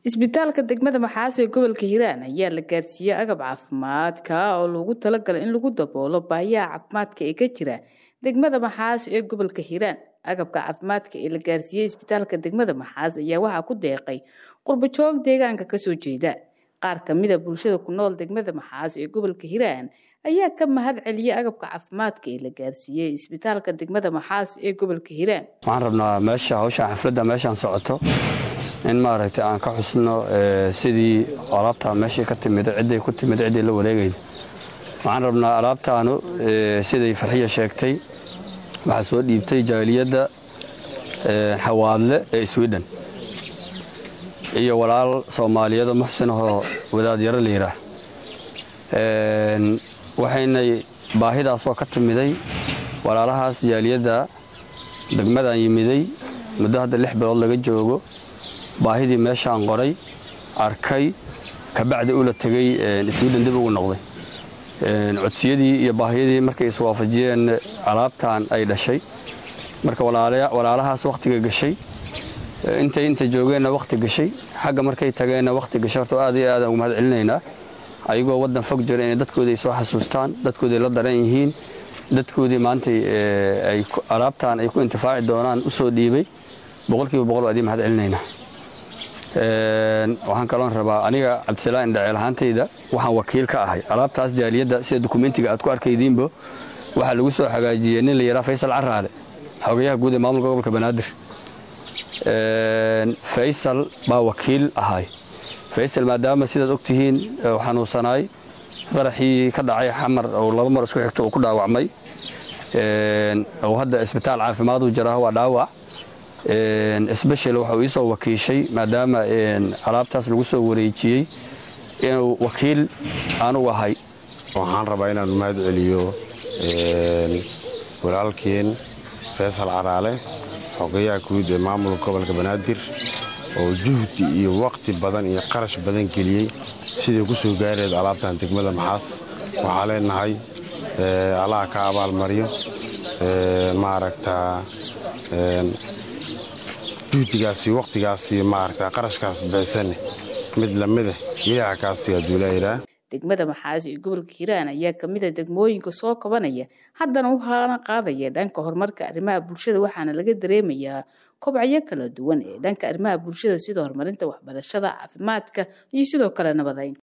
isbitaalka degmada maxaaso ee gobolka hiiraan ayaa la gaarsiiyey agab caafimaadka oo loogu talagalay in lagu daboolo baahiyaha caafimaadka ee ka jira degmada maxaaso ee gobolka hiiraan agabka caafimaadka ee la gaarsiiyey isbitaalka degmada maxaas ayaa waxaa ku deeqay qurbajoog deegaanka kasoo jeeda qaar kamida bulshada ku nool degmada maxaas ee gobolka hiiraan ayaa ka mahad celiyey agabka caafimaadka ee la gaarsiiyey isbitaalka degmada maxaas ee gobolka hiiraan waxaan rabnaa meesha hawshan xafladda meeshaan socoto in maaragtay aan ka xusno sidii alaabtaa meeshii ka timid cidday ku timid ciddii la wareegayd waxaan rabnaa alaabtaanu siday farxiya sheegtay waxaa soo dhiibtay jaaliyadda xawaadle ee sweden iyo walaal soomaaliyeed oo muxsin ahoo wadaad yaro la yidhaah waxaynay baahidaasoo ka timiday walaalahaas jaaliyadda degmadaan yimiday muddo hadda lix bilood laga joogo baahidii meeshaan qoray arkay kabacdi ula tegey sweden dib ugu noqday codsiyadii iyo baahiyadii markay iswaafajiyeen alaabtan ay dhashay marka walaalahaas wakhtiga gashay intay inta joogeenna wakhti gashay xagga markay tageenna wakhti gashay horta aad iyo aadaan ugu mahad celinaynaa ayagoo waddan fog jira inay dadkoodii ay soo xasuustaan dadkoodii la daran yihiin dadkoodii maantay ay alaabtaan ay ku intifaaci doonaan u soo dhiibay boqolkiiba boqol waa idin mahad celinaynaa waxaan kaloon rabaa aniga cabdisalaan indhaceel ahaantayda waxaan wakiil ka ahay alaabtaas jaaliyadda sida dukumentiga aad ku arkaydiinbo waxaa lagu soo hagaajiyey nin la yidhaha faysal caraale xogayaha guud ee maamulka gobolka banaadir faysal baa wakiil ahay faysal maadaama sidaad og tihiin xanuunsanaay qaraxii ka dhacay xamar oo laba mar isku xigto uu ku dhaawacmay oo hadda isbitaal caafimaaduu jiraah waa dhaawac sbeshal waxau ii soo wakiishay maadaama alaabtaas lagu soo wareejiyey inuu wakiil anugu ahay waxaan rabaa inaan mahad celiyo walaalkeen faysal caraale xogayaha guud ee maamulka gobolka banaadir oo juhdi iyo waqti badan iyo qarash badan geliyey siday ku soo gaareed alaabtan degmada maxaas waxaa leenahay allaha ka abaalmariyo maaragtaa juhdigaasi waqtigaasi maaragta qarashkaas bixisane mid lamida ilaha kaasi aduulaayiraa degmada maxaas ee gobolka hiiraan ayaa kamid a degmooyinka soo kabanaya haddana waxaana qaadaya dhanka horumarka arrimaha bulshada waxaana laga dareemayaa kobcyo kala duwan ee dhanka arrimaha bulshada sida horumarinta waxbarashada caafimaadka iyo sidoo kale nabadaynta